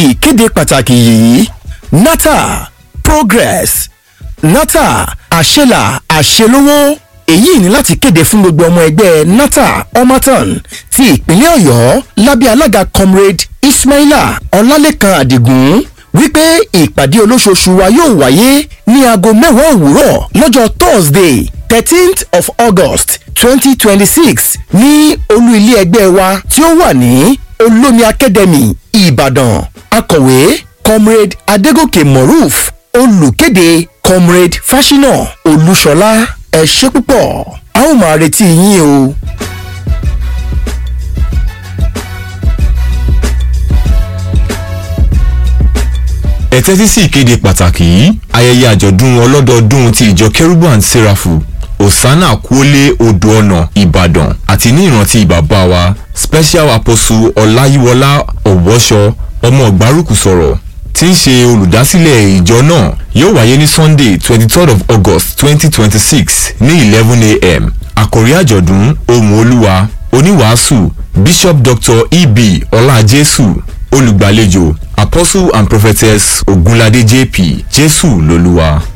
ìkéde pàtàkì yìí nata progress nata àṣelà àṣelówó èyí ní láti kéde fún gbogbo ọmọ ẹgbẹ́ nata omaton ti ìpínlẹ̀ ọ̀yọ́ lábẹ́ alága comrade ismaila ọlálẹ́kan àdìgún wípé ìpàdé olóṣooṣù wa yóò wáyé ní aago mẹ́wàá òwúrọ̀ lọ́jọ́ thursday thirteenth of august twenty twenty six ní olú ilé ẹgbẹ́ wa tí ó wà ní olómi academy ìbàdàn akọ̀wé comrade adégòkè moruf olùkéde comrade fáṣínà olúṣọlá ẹ ṣé púpọ̀ a ó máa retí yín o. ẹ tẹ́tí sí ìkéde pàtàkì yìí ayẹyẹ àjọ̀dún ọlọ́dọọdún ti ìjọ kérúbù and serafu osana kuole odò ọ̀nà ìbàdàn àti ní ìrántí bàbá wa special apostle ọláyíwọlá ọ̀wọ́ṣọ ọmọ ọ̀gbárùkù sọ̀rọ̀ tí ń ṣe olùdásílẹ̀ ìjọ náà yóò wáyé ní sunday twenty third of august twenty twenty six ní eleven a.m. àkòrí àjọ̀dún ohùn olúwa oníwàásù bishop dr eb ọlájésù olùgbàlejò apostle and prophetess ogunlade jp jésù lolúwa.